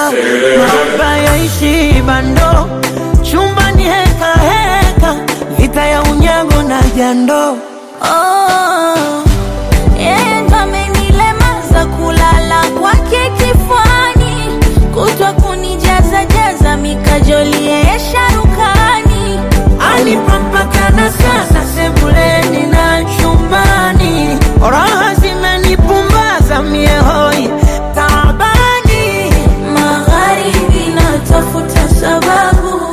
mahaba yaishi bando chumbani heka heka vita ya unyago na jando Oh, yeye ndo amenilemaza kulala kwake kifuani, kutwa kunijaza jaza mikajoli yeye sharukani. anipampakana sasa sebuleni na chumbani raha zimenipumbaza miehoi taabani Magharibi natafuta sababu,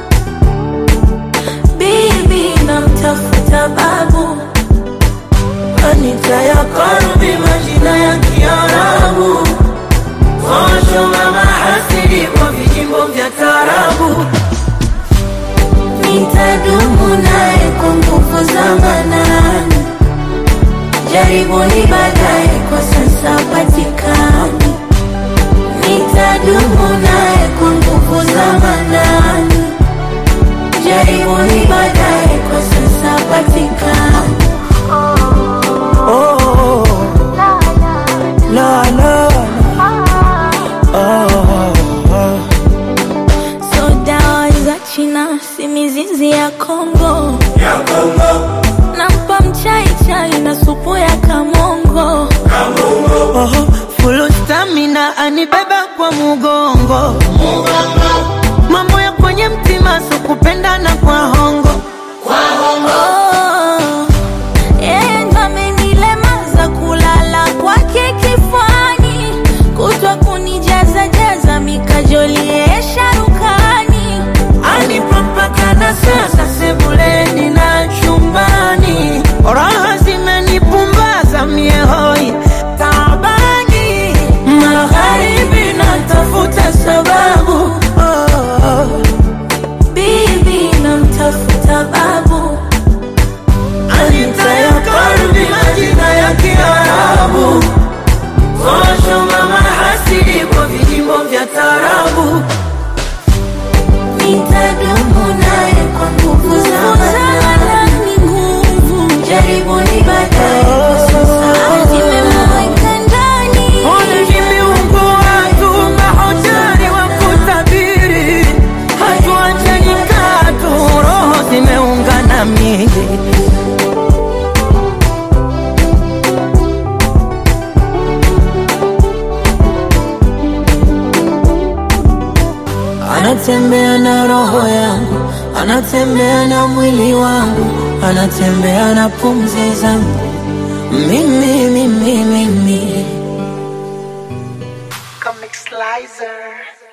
bibi namtafuta babu, Anita ya karbi majina ya Kiarabu Kosho mama hasidi kwa vijimbo vya tarabu nitadumu naye kwa nguvu za manani. Jaribuni baadaye, kwa sasa patikani. Nitadumu naye kwa nguvu za manani. Jaribuni baadaye, kwa sasa patikani. oh, la la oh, oh. So dawa za China si mizizi ya Kongo, nampa mchai chai na supu ya kamongo. oh, Full stamina anibeba kwa mugongo Mambo ya kwenye mtima so kupendana kwa hongo Oh, yeye ndo amenilemaza kulala kwake kifuani, kutwa kunijaza jaza mikajoli yeye sharukani. Anipampakana sasa sebuleni na chumbani, raha zimenipumbaza miehoi taabani, magharibi natafuta sababu oh, oh. Bibi namtafuta babu, Anita ya kalbi majina ya Kiarabu, kosho mama hasidi kwa vijimbo vya tarabu nitadumu naye kwa nguvu za manani. Nguvu jaribuni baadaye, kwa sasa nimemweka ndani. Ole viungo watu mahoteli wa kutabiri, hatuachani katu, roho zimeungana mili. Anatembea na roho yangu, anatembea na mwili wangu, anatembea na pumzi zangu, mimi mimi mimi Comic Slicer.